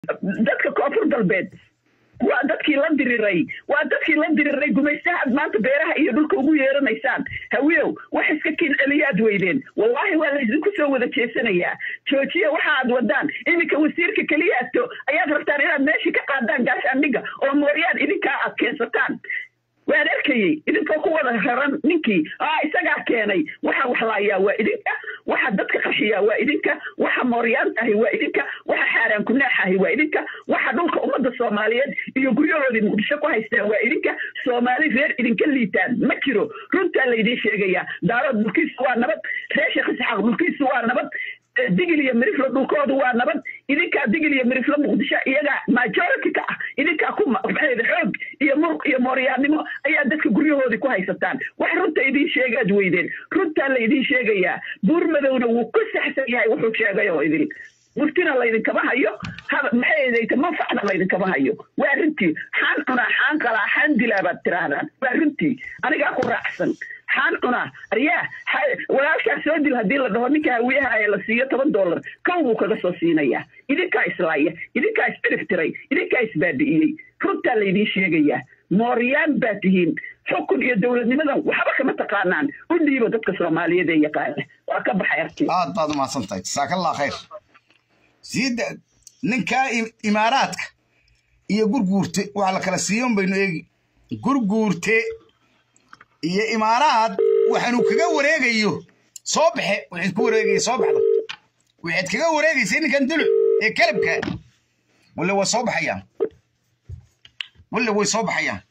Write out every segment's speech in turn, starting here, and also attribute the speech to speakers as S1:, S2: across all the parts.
S1: dadka koonfur galbeed waa dadkii la diriray waa dadkii la diriray gumaystahaad maanta beeraha iyo dhulka ugu yeeranaysaan hawiyow wax iska kin celiyaad weydeen wallaahi waa laydinku soo wada jeesanayaa joojiya waxa aad wadaan iminka wasiirka keliyaato ayaad rabtaan inaad meeshii ka qaadaan gaashaandhiga oo mooryaan idinkaa aad keensataan waan arkayey idinkoo ku wada raran ninkii aa isagaa keenay waxa waxlaayaa waa idinka waxa dadka qarshiyaa waa idinka waxa mooryaan ahi waa idinka waxa xaaraan kunaax ahi waa idinka waxa dhulka ummadda soomaaliyeed iyo guryahoodii muqdisho ku haystaan waa idinka soomaali reer idinka liitaan ma jiro runtaa laydiin sheegayaa daarood dhulkiisu waa nabad reer sheekh isxaaq dhulkiisu waa nabad digil iyo miriflo dhulkoodu waa nabad idinkaa digil iyo miriflo muqdisho iyagaa majority ka ah idinkaa ku maxayda xoog iyo muruq iyo mooryaannimo ayaa dadka guryahoodii ku haysataan wax runta idiin sheegaad weydeen runtaa laydiin sheegayaa buur madowna wuu ku saxsan yahay wuxuu sheegay oo idin murtina laydinkama hayo maxaydayta manfacna laydinkama hayo waa runtii xaan cunaa xaan qalaa xaan dilaa baad tiraahdaan waa runtii anigaa ku raacsan xaan cunaa aryaa walaalkaa soo dil haddii la dhaho ninka hawiyaha ee la siiyo toban dollar kow buu kaga soo siinayaa idinkaa islaaya idinkaa iscirif tiray idinkaa isbaabi'iyey runtaa laydiin sheegayaa mooryaan baa tihiin xukun iyo dowladnimadan waxba kama taqaanaan u dhiibo dadka soomaaliyeed ee yaqaana waa ka baxay arti
S2: aad baad umahadsan tahay jasaakallah khayr siida ninkaa imaaraadka iyo gurguurte waxa la kala siiyon baynu eegi gurguurte iyo imaaraad waxaanu kaga wareegayo soo baxe waxaad ku wareegaya soo baxda waxaad kaga wareegaysay ninkan duluc ee kalabka walla way soo baxayaan walla way soo baxayaan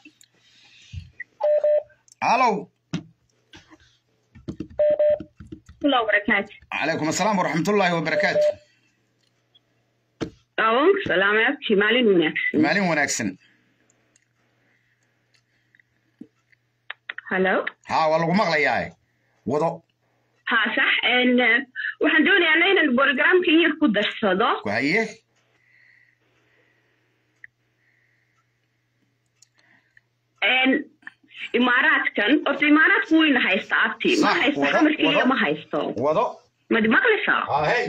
S2: halow calaykum asalaam waraxmatullaahi wabarakaatu
S3: salaamaadki maalin wanaagsan
S2: maalin wanaagsan
S3: hallo
S2: haa waa lagu maqlayaa wado
S3: ha sax waxaan doonayaa inaan borogramka in yar ku darsado
S2: haye
S3: imaaraadkan horta imaaraadku wayna haysta abti ma haysto xamarkeliya ma haysto
S2: wado
S3: mad maqlaysaa
S2: hey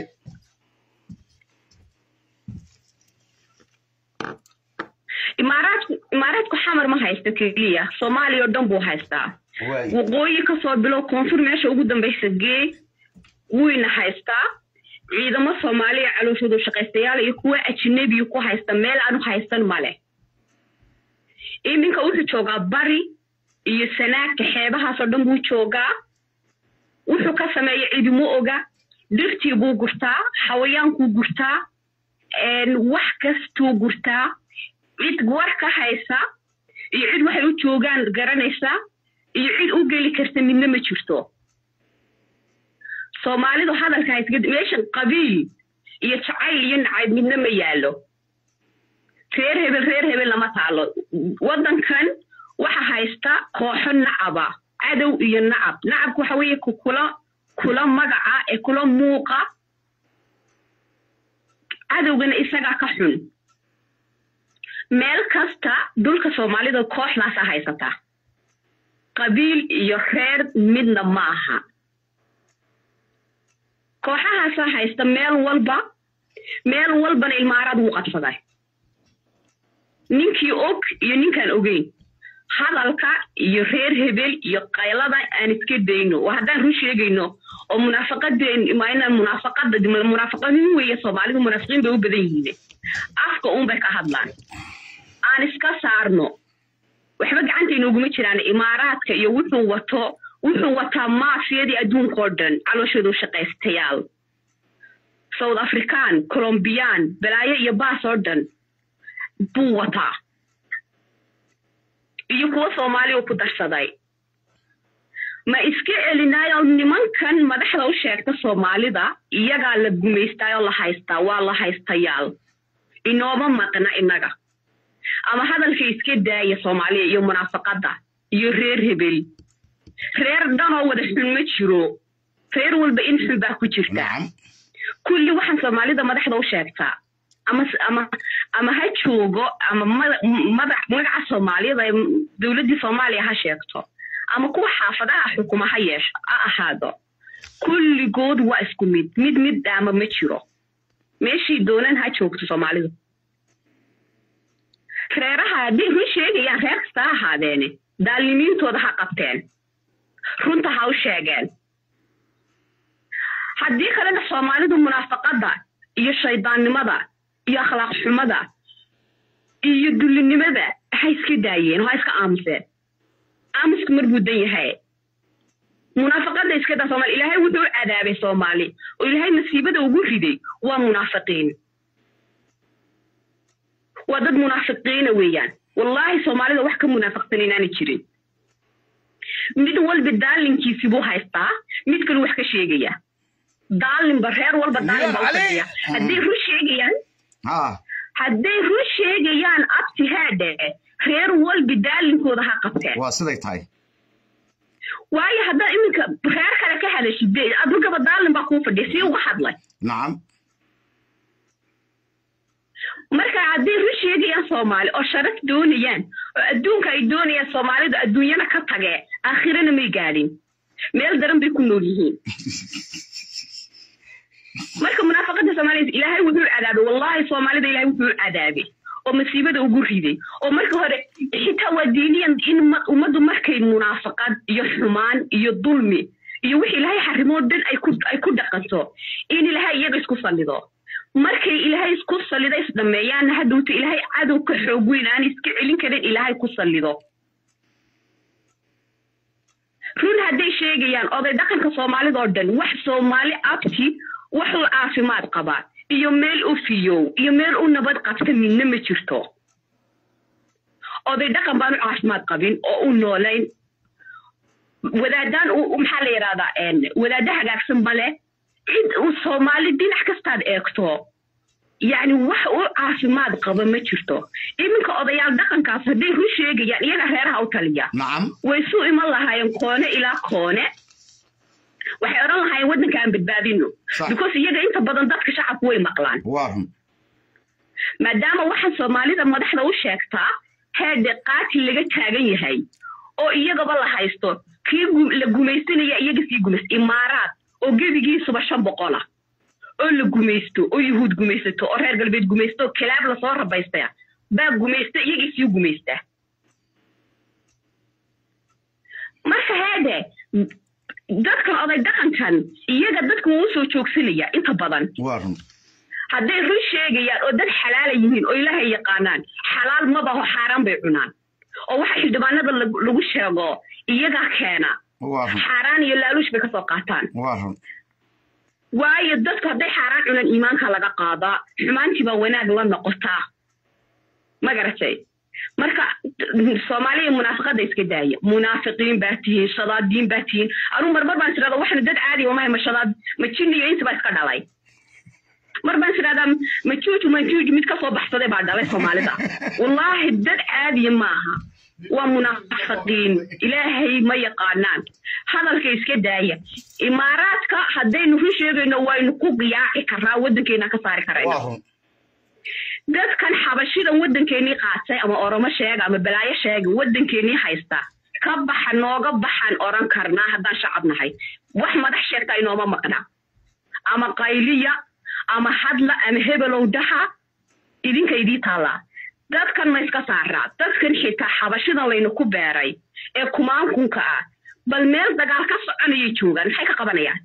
S3: imaaraadku imaaraadku xamar ma haysto keliya soomaaliya oo dhan buu haystaa waqooyi kasoo bilow koonfur meesha ugu dambaysa gee wuyna haystaa ciidamo soomaaliya calooshoodu shaqaystayaal iyo kuwa ajnebiya ku haysta meel aanu haysan male iminka wuxuu joogaa bari iyo sanaagka xeebahaasoo dhan buu joogaa wuxuu ka sameeya cidimo oga dhirtii buu gurtaa xawayaankuu gurtaa wax kastuu gurtaa cid war ka haysa iyo cid waxay u joogaan garanaysa iyo cid u geli karta midna ma jirto soomaalidu hadalka haysga meeshan qabiil iyo jacayl iyo nacayb midna ma yaallo reer hebel reer hebel lama taalo waddankan waxa haysta kooxo nacaba cadow iyo nacab nacabku waxa weeye kula kula magaca ee kula muuqa cadowgana isagaa ka xun meel kasta dhulka soomaalida kooxdaasa haysata qabiil iyo reer midna ma aha kooxahaasa haysta meel walba meel walbana ilmaaraad wuu qabsaday ninkii og iyo ninkaan ogeyn hadalka iyo reer hebel iyo qaylada aan iska dayno waa haddaan run sheegayno oo munaafaqadeen inaan munaafaqada munaafaqadin weeye soomaalidu munaafiqiin bay u badan yihiin afka uun bay ka hadlaan aan iska saarno waxba gacanta inooguma jiraan imaaraadka iyo wuxuu wato wuxuu wataa maafiyadii adduunkao dhan calooshoodu shaqaystayaal south african colombiyaan balaayo iyo baas oo dhan buu wataa iyo kuwo soomaaliya ku darsaday ma iska celinaayo nimankan madaxda u sheegta soomaalida iyagaa la gumaystaayoo la haystaa waa la haystayaal inooma maqna innaga ama hadalka iska daaya soomaaliya iyo munaafaqadda iyo reer hebel reer dhanoo wada xun ma jiro reer walba in xun baa ku jirta kulli waxaan soomaalida madaxda u sheegtaa ama ama ama ha joogo ama madax magaca soomaaliyada ee dowladdii soomaaliya ha sheegto ama kuwa xaafadaha xukuma ha yeesho ha ahaado kulligood waa isku mid mid mid dhaama ma jiro meeshii doonan ha joogto soomaalidu reeraha hadday run sheegayaan reer kasta ha ahaadeene daalimiintooda ha qabteen runta ha u sheegeen haddii kalena soomaalidu munaafaqadda iyo shaydaannimada iyo akhlaaq xumada iyo dullinimada ha iska daayeen oo ha iska aamuseen aamusku mar buu dan yahay munaafaqadda iska daa soomaali ilaahay wuxuu u cadaabay soomaali oo ilaahay nasiibada ugu riday waa munaafiqiin waa dad munaafiqiina weeyaan wallaahi soomaalida wax ka munaafaqsan inaana jirin mid walba daalinkiisi buu haystaa mid kalu wax ka sheegaya daalinba reer walba daalin baa u fadhiya hadday run sheegayaan
S2: ha
S3: hadday run sheegayaan abti haadhe reer walba daalinkooda ha qabteen
S2: waa siday tahay
S3: waayo haddaad iminka reer kale ka hadashid dee adugaba daalin baa kuu fadhiya sii uga hadlay
S2: nacam
S3: marka hadday run sheegayaan soomaali oo sharaf doonayaan oo adduunka ay doonayaan soomaalidu adduunyana ka tagee aakhirana may gaadhin meel daran bay ku nool yihiin marka munaafaqada soomaalida ilaahay wuxuu cadaabay wallahi soomaalida ilaahay wuxuu cadaabay oo masiibada ugu riday oo marka hore xitaa waa diiniyan in umma- ummaddu markay munaafaqad iyo xumaan iyo dulmi iyo wixii ilaahay xarimood dhan ay ku ay ku dhaqanto in ilaahay iyaga isku sallido markay ilaahay isku sallido isdhameeyaan hadhowta ilaahay cadow ka xoog weyn aan iska celin karin ilaahay ku sallido run hadday sheegayaan oday dhaqanka soomaalida oo dhan wax soomaali abti wax u caafimaad qabaa iyo meel u fiyow iyo meel u nabad qabta midna ma jirto oday dhaqan baan u caafimaad qabin oo u noolayn wadaadaan u- u- maxaa la yidhahdaa een, wadaadda hagaagsan male cid uu soomaali dhinac kastaad eegto yacni wax u caafimaad qaba ma jirto iminka odayaal dhaqankaas hadday run sheegayaan iyaga reeraha u taliya
S2: nacam
S3: way isu iman lahaayeen koone ilaa koone waxay odhan lahaayeen waddanka aan badbaadino
S2: Sax.
S3: because iyaga inta badan dadka shacabku way maqlaan
S2: waa run
S3: maadaama waxaa soomaalida madaxda u sheegtaa heerde qaati laga taagan yahay oo iyagaba la haysto kii gu- la gumaysanaya iyaga sii gumays imaaraad oo gebigiisuba shan boqola oo la gumaysto oo yuhuud gumaysato oo reer galbeed gumaysto oo kilaab lasoo rabaystaya baa gumaysta iyagii sii gumaysta marka heede dadkan oday dhaqankan iyaga dadka wuu usoo joogsanaya inta badan
S2: waa run
S3: hadday run sheegayaan oo dad xalaala yihiin oo ilaahay yaqaanaan xalaal mabaho xaaraan bay cunaan oo waxa xildhibaanada lagu lagu sheego iyagaa keena
S2: waa run
S3: xaaraan iyo laaluush bay kasoo qaataan
S2: waa run
S3: waayo dadku hadday xaaraan cunaan iimaanka laga qaadaa xumaantii baa wanaag la noqotaa ma garatay marka soomaaliya munaafaqada iska daaya munaafiqiin baa tihiin shadaadiin baa tihiin anuu marmar baan tirahda waxna dad caadi mahay ma shadaad ma jinni iyo insi baa iska dhalay mar baan tirahdaa majuuju majuuju mid kasoo baxsaday baa dhalay soomaalida wallaahi dad caadiya maaha waa munaafiqiin ilaahay ma yaqaanaan hadalka iska daaya imaaraadka haddaynu run sheegayno waynu ku qiyaaci karnaa waddankeena ka saari karayna
S2: waa run
S3: dadkan xabashida waddankeenii qaatay ama oromo sheega ama balaayo sheega waddankeenii haysta ka baxa nooga baxaan oran karnaa haddaan shacab nahay wax madax sheegta inooma maqna ama qayliya ama hadla ama hebelow dhaha idinka idii taallaa dadkan ma iska saaraa dadkan xitaa xabashidan laynu ku beeray ee kumaankunka ah bal meel dagaal ka soconayay joogaan maxay ka qabanayaan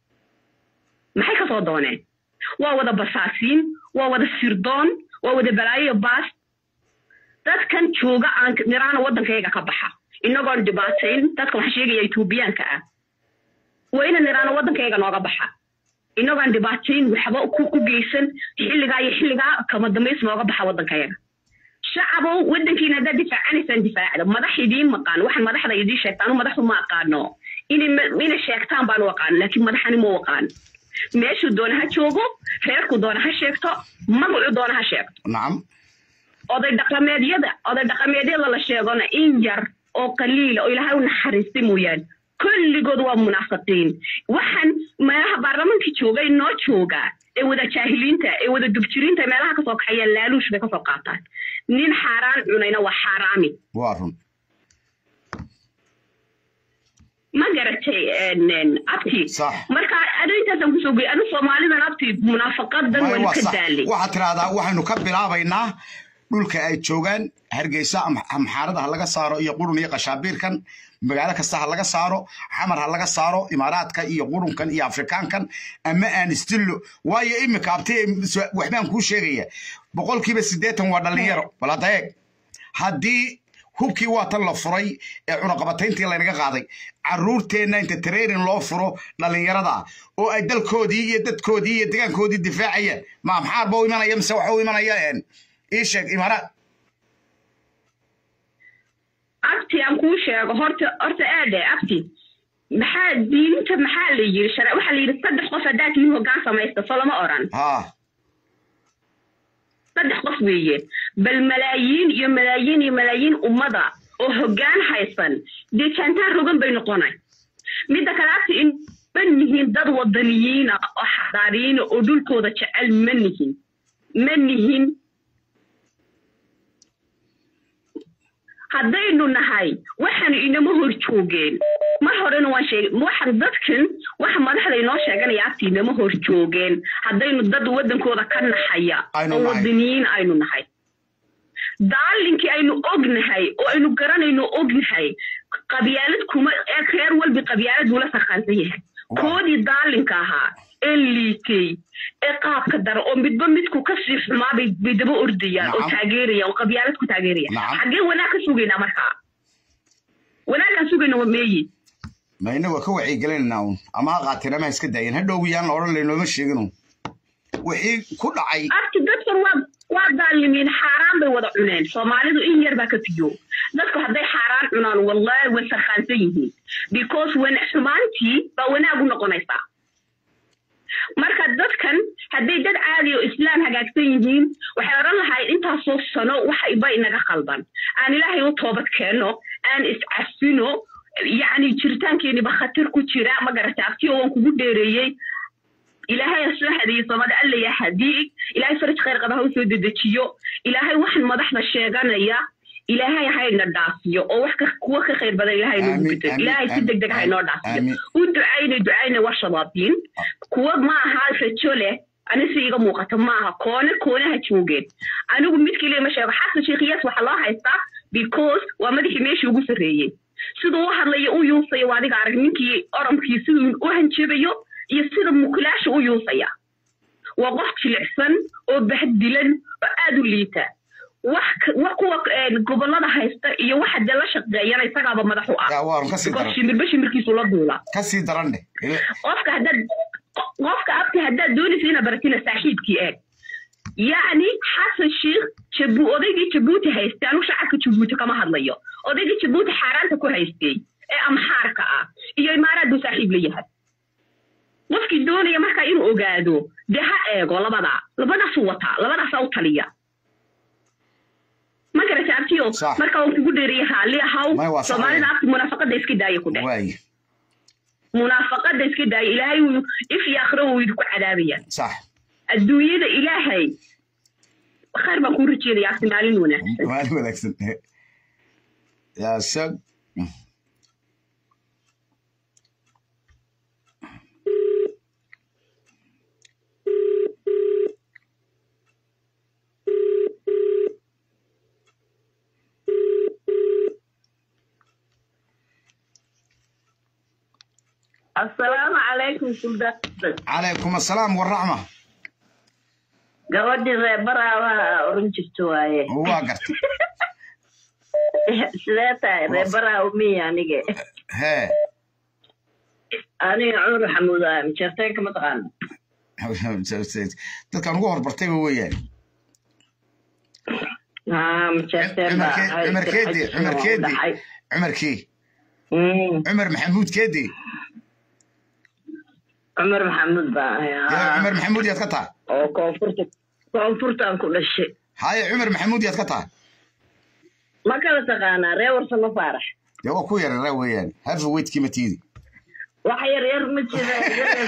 S3: maxay kasoo dooneen waa wada basaasiin waa wada sirdoon waa wada balaayo baas dadkan jooga aan niraana waddankayga ka baxa inagoon dhibaatayn dadka waxaa sheegaya etoobiyaanka ah waa ina niraana waddankayga nooga baxa inagoon dhibaatayn waxba ku ku geysan xilligaa iyo xilligaa kama dambays nooga baxa waddankayaga shacabow waddankiina haddaad difaacanaysaan difaacda madax idiin maqaan waxaan madaxda idiin sheegtaan anu madaxu ma aqaano inay inay sheegtaan baanu aqaan laakiin madaxani ma aqaan meeshuu doona ha joogo reerku doona ha sheegto magacu doona ha sheegto
S2: nacam
S3: oday dhaqameedyada oday dhaqameedyada la sheegona in yar oo qaliila oo ilaahay u naxariistay mooyaane kulligood waa munaafiqiin waxaan meelaha baarlamaanka jooga inoo jooga ee wada jaahiliinta ee wada dubjiriinta meelaha kasoo kaxayaan laaluush bay kasoo qaataan nin xaaraan cunayna waa xaaraami
S2: waa run
S3: ma garatay een, een, abti
S2: Sax.
S3: marka anu intaasaan kusoo gey anu soomaalidan abti munaafaqadan
S2: Maya,
S3: waan
S2: waa
S3: ka
S2: sax.
S3: daalay
S2: waxaad tiraahdaa waxaynu ka bilaabaynaa dhulka ay joogaan hargeysa ama amxaarada ha laga saaro iyo qurun iyo qashaabiirkan magaalo kasta ha laga saaro xamar ha laga saaro imaaraadka iyo qurunkan iyo afrikaankan ama aan istillo waayo imika abti waxbaan kuu sheegaya boqolkiiba siddeetan waa dhallinyaro bal hadda eeg haddii hubkii waa tan la furay ee cunaqabatayntii laynaga qaaday caruurteenna inta training loo furo dhallinyarada ah oo ay dalkoodii iyo dadkoodii iyo degaankoodii difaacayaan ma maxaar ba u imanaya mise waxa u imanaya een, ii sheeg imaaraad
S3: abti aan kuu sheego horta horta aade abti maxaa diinta maxaa la yiri shara waxaa la yidhi saddex qof haddaa tihiin hoggaan samaysta soo lama oran
S2: ha
S3: saddex qof weeye bal malaayiin iyo malaayiin iyo malaayiin ummada oo hoggaan haysan dee jaantaan rogan bay noqonay midda kale abti in ma nihiin dad wadaniyiina oo xadaariyiina oo dhulkooda jecel ma nihin ma nihin haddaynu nahay waxaanu inama hor joogeen mar horena waan sheegay waxaan dadkan waxa madaxda inoo sheeganaya abti inama hor joogeen haddaynu dad waddankooda ka naxaya
S2: Aynu
S3: oo
S2: nahay.
S3: wadaniyiin aynu nahay daalinkii aynu ognahay oo aynu garanayno ognahay qabyaalad kuma ee reer walbi qabyaalad buu la sarqaansan yahay
S2: Wow.
S3: koodii daalinka ahaa ee liitay ee qaabka dara oo midba midku kasii xumaa bay bay daba ordayaan oo
S2: Nacam.
S3: taageerayaan oo qabyaalad ku taageeraya
S2: Nacam.
S3: xaggee wanaag ka sugaynaa markaa wanaagkaan sugayna waa meeyi
S2: ma inaga ka wacyigelinayna un ama ha qaateen ama ha iska daayeen hadhow yaan la odhan laynooma sheeginu wixii ku dhacay
S3: abti dadkan waa waa daalimiin xaaraan bay wada cuneen soomaalidu in yar baa ka fiyo dadku hadday xaaraan cunaan wallahi way sarkaansan yihiin because wan xumaantii baa wanaag u noqonaysaa marka dadkan hadday dad caadi oo islaam hagaagsan yihiin waxay odhan lahayd intaasoo sano waxa iba inaga qaldan aan ilaahay u toobad keenno aan iscafino yacni jiritaankeeniba khatar ku jira ma garata abtiyo waan kugu dheereeyey ilaahay ha soo hadeeye soomaalida alla yaa hadiig ilaahay faraj khayr qaba ha u soo dedejiyo ilaahay waxaan madaxda sheeganaya ilaahay hayna dhaafiyo oo wax ka kuwa ka khayr badan ilaahay nagu
S2: Aamin,
S3: bedel
S2: aamin,
S3: ilaahay si
S2: aamin,
S3: deg deg haynoo
S2: aamin.
S3: dhaafiyo u ducayna ducayna waa shabaabdiin kuwa ma aha rajo leh anise iga muuqata ma aha koone koonaha joogeen anigu mid keliya ma sheego xasan sheekhiyaas waxaa loo haystaa because waa madaxii meeshii ugu sarreeyey siduu u hadlayo u yuusayo waa adiga arag ninkii oromkii siduu u hanjabayo iyo sida mukulaasha u yuusaya waa qof jilicsan oo bahdilan oo aad u liita wax ka- wax kuwa een, gobollada haysta iyo waxa dee la shaqeeyana isagaaba madax u ah
S2: yaa waarun kasii
S3: because
S2: daran
S3: shimbirba shimbirkiisu la duula
S2: kasii daran dheh Ile-
S3: qofka haddaad qo- qofka abti haddaad doonaysa inaad baratina saaxiibkii eeg yacni xasan sheikh jabu odaygii jabuuti haystay anu shacabka jabuuti kama hadlayo odaygii jabuuti xaaraanta ku haystay ee amxaarka ah iyo imaaraad buu saaxiib la yahay qofkii doonaya markaa inuu ogaado dee ha eego labadaa labadaasuu wataa labadaasaa u taliya ma garata abtiyo
S2: Sax.
S3: marka waan kugu dheeriya raalli
S2: Maya, waa
S3: ahaw
S2: sax
S3: soomaalida
S2: weeye.
S3: abti munaafaqada iska daaya ku dheh
S2: waaye
S3: munaafaqada iska daaya ilaahay wuu if iyo akhiro wuu idinku cadaabaya
S2: sax
S3: adduunyada ilaahay khayr baan kuu rajeedaya abti maalin wanaagsan
S2: maalin wanaagsan yaa sag
S4: asalaamu calaykum suldaan
S2: calaykum assalaam waraxma
S4: gabadhii reer baraabaha oran jirta waaye
S2: waa gartay
S4: sidee tahay reer baraawo miya anige
S2: hee
S4: aniga cumar xamuuda mijarteenka mataqaana
S2: dadkaan ugu horbartayba weeyaan
S4: haa mijarteen baa ahay,
S2: cumar keedi
S4: sirxadiisana
S2: cumar
S4: waa u
S2: keedi
S4: dhacay.
S2: cumarkii
S4: Mm,
S2: cumar maxamuud keedi
S4: cumar maxamuud baa ahay
S2: yaa
S4: haa.
S2: cumar maxamuud yaad ka tahay
S4: oo koonfurta koonfurtaan ku dhashay
S2: haye cumar maxamuud yaad ka tahay
S4: ma kala taqaanaa ree warsamo faarax
S2: dee waa ku yarara weeyaan harfa weydkii ma tiidi
S4: wax yar yar ma jira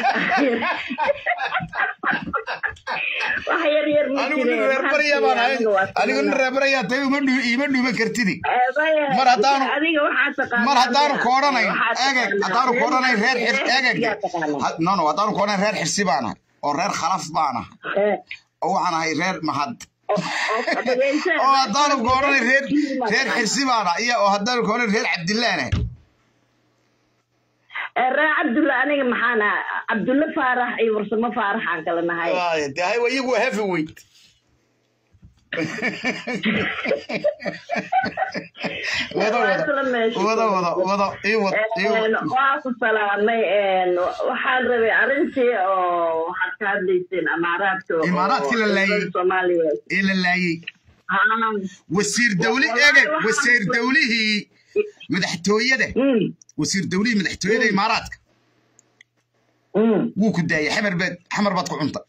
S4: wax yar yar ma
S2: anigu nin reer barya baan ahay anigu nin reer barya tahay uma dhu ima dhuuman kartidi Mar haddaanu-
S4: adiga waxaa taqaanaa
S2: mar haddaanu koodhanayn
S4: Waxaa
S2: egeg
S4: taqaanaa.
S2: haddaanu koodhanayn reer xir egeg
S4: Yaa taqaanaa.
S2: Ha- no no haddaanu koodhanayn reer xirsi baan ahay oo reer khalaf baan ahay
S4: Eh,
S2: oo waxaan ahay reer mahad
S4: oo- oo dhageysa-
S2: oo haddaanu koodhanayn reer reer xirsi baan ahay iyo oo haddaanu koodhanayn reer cabdillaan ahay
S4: Eh, ree cabdulla aniga maxaan ahaa cabdulle faarax iyo warsamo faaraxaan kala nahay
S2: Waaye, dee hay wa iyagu waa heavy weight wada
S4: Waa
S2: wada
S4: isla meesha.
S2: wada wada wada ii wad ii wad
S4: waa ku salaamay waxaan rabay arrintii oo waxaad ka hadlayseen amaaraadka oo-
S2: Imaaraadkii la laayay.
S4: dowladda soomaaliya
S2: ee la laayay
S4: Haa.
S2: wasiir dawli
S4: Wallahi
S2: egeg
S4: waxaan-
S2: wasiir dawlihii madaxtooyada
S4: Mm,
S2: wasiir dawlihii madaxtooyada imaaraadka
S4: mm.
S2: wuu ku daayay xamar baad xamar baad ku cunta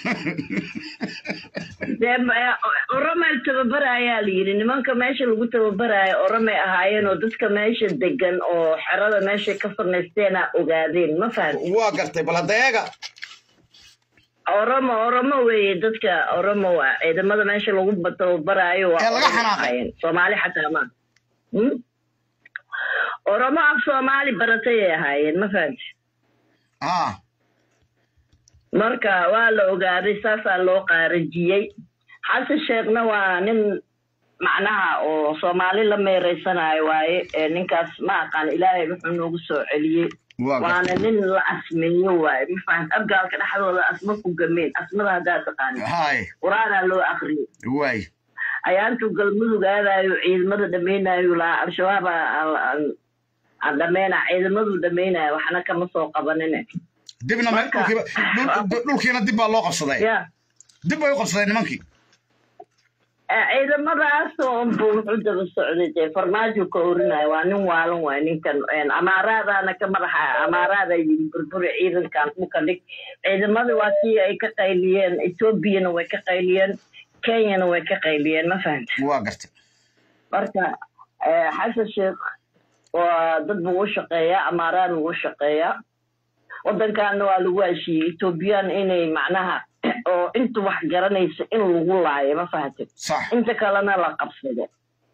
S4: dee ma- oromay tababarayaa la yidhi nimanka meesha lagu tababaraayo oromay ahaayeen oo dadka meesha degan oo xerada meeshay ka farnaysteena ogaadeen ma fahamti
S2: waa gartay bal hadda eega
S4: oromo oromo weeye dadka oromo waa ciidamada meesha lagu ba- tababaraayo waa
S2: Ee laga
S4: Oromo
S2: xanaaqay.
S4: ahaayeen. soomaali xataa ma Hmm? oromo af soomaali baratay ay ahaayeen ma fahamti
S2: haa
S4: marka waa la ogaaday saasaa loo qaarajiyey xasan sheekhna waa nin macnaha oo soomaali la meereysanayo waaye ee ninkaas ma aqaan ilaahay wuxuu noogu soo celiyey
S2: waa
S4: waana
S2: gartay
S4: nin la asmeeyo waaye ma fahamti abgaalka dhexdooda asma ku gameen asmada haddaa taqaani
S2: haay
S4: qur-aanaa loo akriyey
S2: waay
S4: ayaantuu galmudug aadayo ciidamada dhameynayo lahaa al-shabaab aan dhameyna ciidamaduu dhameynayo waxna kama soo qabanine
S2: dibna me-
S4: Marka-
S2: dhulkiiba dhul- dhulkiina dib baa loo qabsaday
S4: ya
S2: dib bay u qabsadeen nimankii
S4: ciidamadaas unbu wuxuu daba socday dee farmaajo ka orinayo waa nin waalan waay ninkan amaaraadaana ka madaxa amaaraada yiri burburi ciidankan dhulka dhig ciidamada waa kii ay ka qayliyeen etoobiyana way ka qayliyeen kenyana way ka qayliyeen ma fahamta
S2: waa gartay
S4: marka eh, xasan sheekh waa dad buu u shaqeeyaa amaaraan buu u shaqeeyaa waddankaana waa lagu heshiiyey etoobiyaan inay macnaha oo inta wax garanaysa in lagu laayo ma fahamtid
S2: sax
S4: inta kalena la qabsado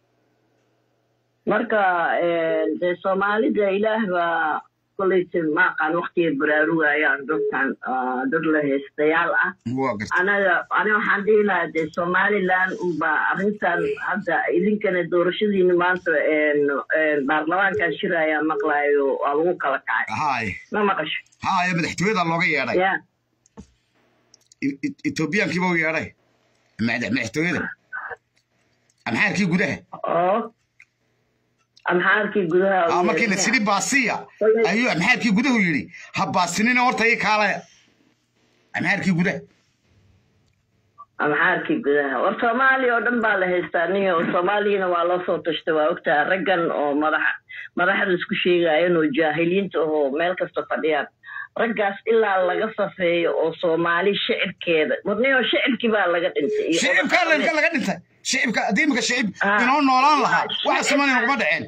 S4: marka eh, dee soomaalida ilaah baa kolleyta ma aqaan waktiga baraarugayaan dadkan ah, dad la heestayaal ah
S2: waa gartay
S4: anaga aniga waxaan dhihi lahaa dee somaliland unba arrintan hadda idinkana doorashadiina maanta een, een, baarlamaankaa shiraya maqlayo waa lagu kala kacay
S2: haay
S4: ma maqasho
S2: haaya madaxtooyada looga yeedhay
S4: ya
S2: E- E- etoobiyaankiiba u yeedhay madax- madaxtooyada amxaarkii gudaha
S4: oo amxaarkii gudaha
S2: aa markii la sidhi baasiya ayuu amxaarkii gudahu yidhi ha baasinina horta ii kaalaya amxaarkii gudaha
S4: amxaarkii gudaha war soomaaliya oo dhan baa la haystaa niyo soomaaliyana waa loo soo tashtay waa ogtaha raggan oo madaxa madaxda isku sheegayan oo jaahiliinta ahoo meel kasta fadhiyaan raggaas ilaa laga safeeyo oo soomaali shicibkeeda niyo shicibkii baa laga dhintay iyo
S2: shicibkaa
S4: odayaal.
S2: laga dhintay shicibka haddii imika shicib
S4: Ah.
S2: inoo noolaan lahaa
S4: Ah,
S2: waxa samaynaya kuma dhaceen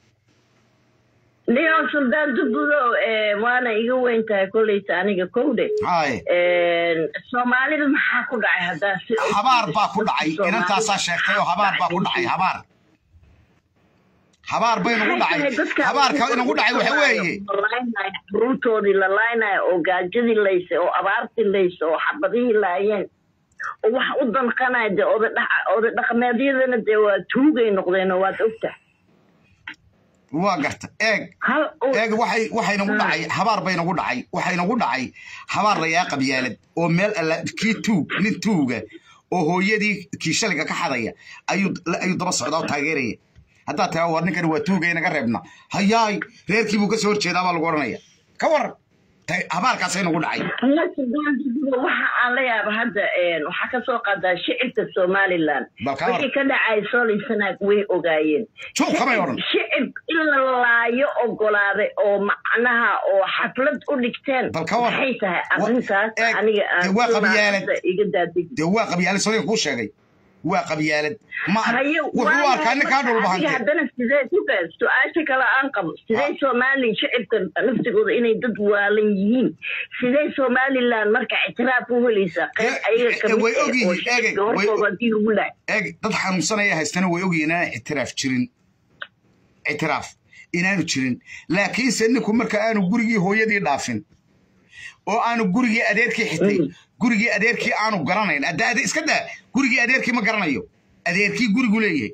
S4: niyo suldaan dubudo eh, waana iga weyn tahay kolleyta aniga kowde
S2: haay
S4: soomaalida maxaa ku dhacay haddaa si
S2: habaar baa ku dhacay inantaasaa sheegtay oo habaar baa ku dhacay habaar habaar bay nagu dhacay habaarka inagu dhacay waxa weeye
S4: ruurtoodii la laaynayo oo gaajadii laysay oo abaartii laysay oo xabadihii laayeen oo wax u danqanaya dee oda dhac- oda dhaqameedyadana dee waa tuugay noqdeenoo waad ogtahay
S2: waa garta eeg
S4: hal uu-
S2: eeg waxay waxay nagu dhacay habaar bay nagu dhacay waxay nagu dhacay habaar layaa qabyaalad oo meel alla kii tuug nin tuuga oo hooyadii kii shaliga ka xadaya ayuu ayuu daba socdaa oo taageeraya haddaad tahay war ninkani waa tuuga inaga reebna hayaay reerkii buu ka soo horjeedaa baa lagu odhanaya ka waran Ta- habaarkaasay nagu dhacay
S4: waxa aan la yaaba hadda een, waxaa ka soo qaadaa shicibka somaliland
S2: Bal ka war.
S4: wixii ka dhacay solisanaag way ogaayeen
S2: Juuq kamay odhan.
S4: shicib in la laayo ogolaaday oo macnaha oo xaflad u dhigteen
S2: Bal ka war.
S4: maxay tahay
S2: Wa-
S4: arrintaas
S2: eeg,
S4: aniga
S2: dee waa
S4: aan
S2: qabyaalad.
S4: hadda iga daadeg
S2: dee waa qabyaalad sooyinka kuu sheegay waa qabyaalad ma
S4: haye
S2: wuxuu u arkaa ninkaa
S4: adiga
S2: dhulbahante
S4: haddana sidee ku gaas su-aasha kale aan qabo sidee somali shicibka naftigooda inay dad waalan yihiin sidee somaliland marka ictiraaf u helaysaa qayb
S2: Eh,
S4: ayaga
S2: eh,
S4: kamid
S2: way
S4: ah
S2: ogyihiin,
S4: oo shicibka
S2: eegay, way-
S4: hortooda haddii lagu lahay
S2: eeg dad xanuunsanaya haystana way ogyihiin inaan ictiraaf jirin ictiraaf inaanu jirin laakiinse ninku marka aanu gurigii hooyadii dhaafin oo aanu gurigii adeerkii xitay
S4: Mm.
S2: gurigii adeerkii aanu garanayn hadda ade- iska daa gurigii adeerkii ma garanayo adeerkii gurigu leeyahay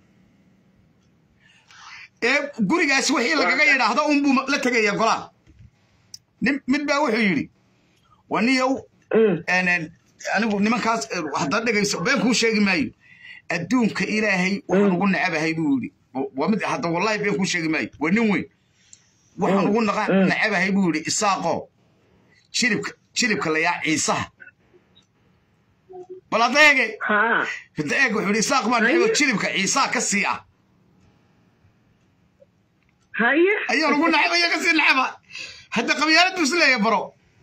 S2: ee gurigaasi wixii lagaga yidhaahdo unbuu la tegaya golaa nin mid baa wuxuu yidhi waa niyow
S4: Mm.
S2: een, anigu nimankaas eh, haddaad dhegayso been kuu sheegi maayo adduunka ilaahay waxaan ugu necabahay buu yidhi waa mid hadda wallahi been kuu sheegi maayo waa nin weyn waxaan ugu naqa- necabahay buu yidhi isaaqoo jilibka jilibka layaa ciisaha bal hadda eege
S4: ha
S2: hadda eeg wuxuu yidhi isaaq baa necebo jilibka ciisaha ka sii ah
S4: haye
S2: ayaa lagu nacabaya ka sii nacaba hadda qabyaalad buu isleeyahay baro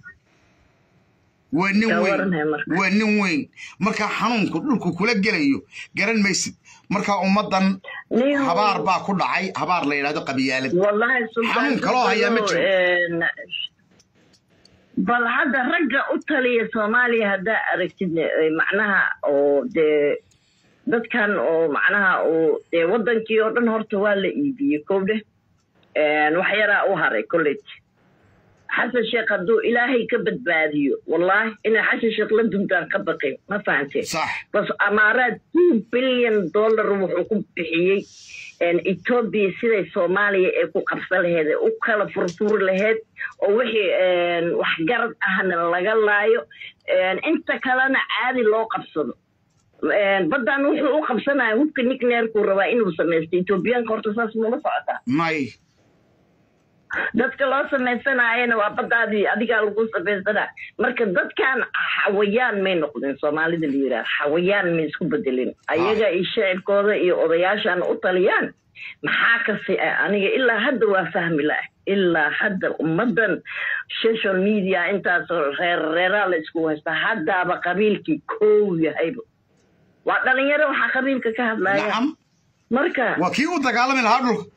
S2: waa nin
S4: Yaa
S2: weyn
S4: waranaya marka.
S2: waa nin weyn markaa xanuunku dhulku kula gelayo garan maysid markaa ummaddan
S4: Nin-
S2: habaar baa ku dhacay habaar la yidhahdo qabyaalad
S4: wallahi
S2: Xanuun kaloo hayaa ma jiro.
S4: een, bal hadda ragga u taliya soomaaliya haddaa aragtid eh, macnaha oo dee dadkan oo macnaha oo dee wadankii oo dhan horta waa la iibiyey kowdhe wax yaraa u haray college xasan sheekh hadduu ilaahay ka badbaadiyo wallahi inay xasan sheekh la duntaan ka baqin ma fahantee
S2: sax
S4: bas amaaraad two billion dollar wuxuu ku bixiyey etoobiya siday soomaaliya ee ku qabsan laheed ee u kala furfuri laheyd oo wixii waxgarad ahna laga laayo inta kalena caadi loo qabsado baddan wuxuu u qabsanaya hubka nickneerkuu rabaa inuu samaysto etoobiyaanka horta saas mula socotaa
S2: may
S4: dadka loo samaysanayana waa baddaadii adigaa lagu samaysanaa marka dadkan xawayaan may noqdeen soomaalida la yidhaha xawayaan may isku bedelin ayaga iyo shicibkooda iyo odayaashan u taliyaan maxaa kasi ah aniga ilaa hadda waa fahmi lah ilaa hadda ummaddan social media intaasoo reer reeraa la isku haysta haddaaba qabiilkii kow yahayba waa dhalinyaro waxaa qabiilka ka hadlaya
S2: nacam
S4: marka
S2: waa kii u dagaalami lahaa dhulka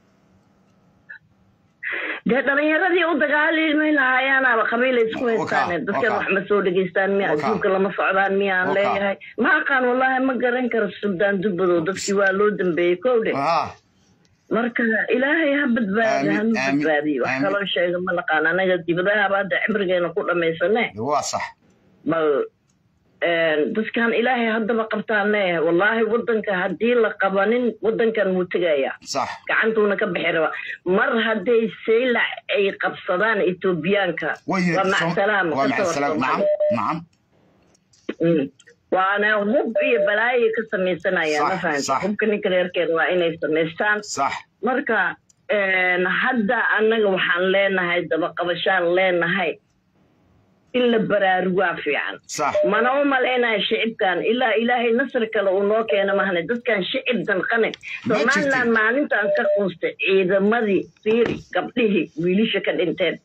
S4: dee dhalinyaradii u dagaalimi lahaayaanaaba qabiila isku haystaan
S2: Waka,
S4: dadkan
S2: waka.
S4: wax ma soo dhegaystaan miya
S2: Waka.
S4: adduunka lama socdaan miyaan
S2: Waka.
S4: leeyahay ma aqaan wallahi ma garan karo suldaan dubadow dadkii waa loo dambeeyey kowdhe
S2: haa
S4: marka ilaahay ha badbaadi
S2: Aamin,
S4: hanu
S2: aamin,
S4: badbaadiyo wax
S2: aamin.
S4: kaloo sheega ma naqaan anaga dibadahaba hadda cimrigeena ku dhammaysane
S2: waa sax
S4: bal dadkan ilaahay haddaba qabtaan leeyahay wallaahi wadanka haddii la qabanin wadankan wuu tegaya
S2: sax
S4: gacantuuna ka bixi raba mar hadday saylac ay qabsadaan etoobiyaanka
S2: way
S4: waa macsalaama
S2: waa
S4: ka soo
S2: macsalaam nacam
S4: Soomaaliya.
S2: nacam
S4: Mm. waana hub iyo balaayo ka samaysanayaan
S2: Sax,
S4: ma fahamta
S2: sax.
S4: hubka ninka reerkeeda waa inay samaystaan
S2: sax
S4: marka hadda annaga waxaan leenahay dabaqabashaan leenahay in la baraarugaa fiican
S2: sax
S4: mana u malaynaya shicibkan ilaa ilaahay nasri kale uu noo keena mahane dadkan shicib danqane
S2: Ma
S4: somaliland
S2: jirtin.
S4: maalintan ka quustay ciidamadii fiiri gabdhihii wiilisha ka dhinteen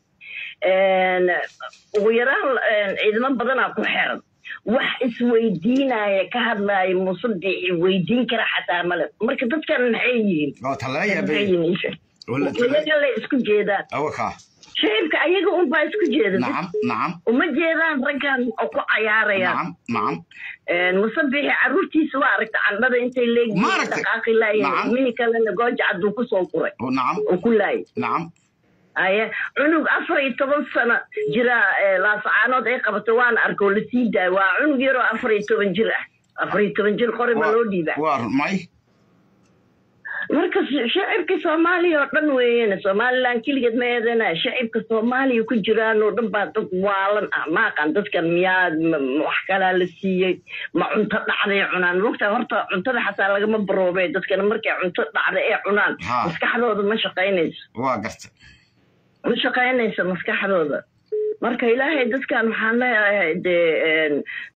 S4: ugu yaraan ciidamo badanaa ku xiran wax isweydiinaya ka hadlaaya musadixi weydiin kara xataa male marka dadkan maxay yihiin
S2: waa talala
S4: maxay
S2: yaabay
S4: yihiin isha
S2: wala talala
S4: iyaga la isku jeedaan
S2: awaka
S4: shicibka ayaga unbaa isku jeeda
S2: nacam nacam
S4: uma jeedaan raggan oo ku cayaarayaan
S2: nacam nacam
S4: musabixi caruurtiisa waa aragta candhada intay
S2: Ma
S4: leegyihiin
S2: aragtay?
S4: dhaqaaqi laayeen
S2: Nacam.
S4: mihii kalena gooja cadduu kusoo guray
S2: nacam
S4: oo ku laayay
S2: nacam
S4: aye cunug afar iyo toban sano jira ee laasacaanood ay qabato waan arko la sii daayo waa cunug yaroo afar iyo toban jir ah afar iyo toban jir qori ma loo dhiibaa
S2: waa may
S4: marka sh- shacibka soomaaliya oo dhan weeyeen somaliland keligeed ma eedana shacibka soomaaliya ku jiraan oo dhan baa dad waalan ah ma aqaan dadkan miyaa ma- ma wax kalaa la siiyey ma cunto dhacday cunaan mogtaa horta cuntada xataa lagama baroobe dadkana markay cunto dhacday ee cunaan
S2: Ha.
S4: maskaxdooda ma shaqaynayso
S2: waa garta
S4: ma shaqaynayso maskaxdooda marka ilaahay dadkan waxaan leeyahay dee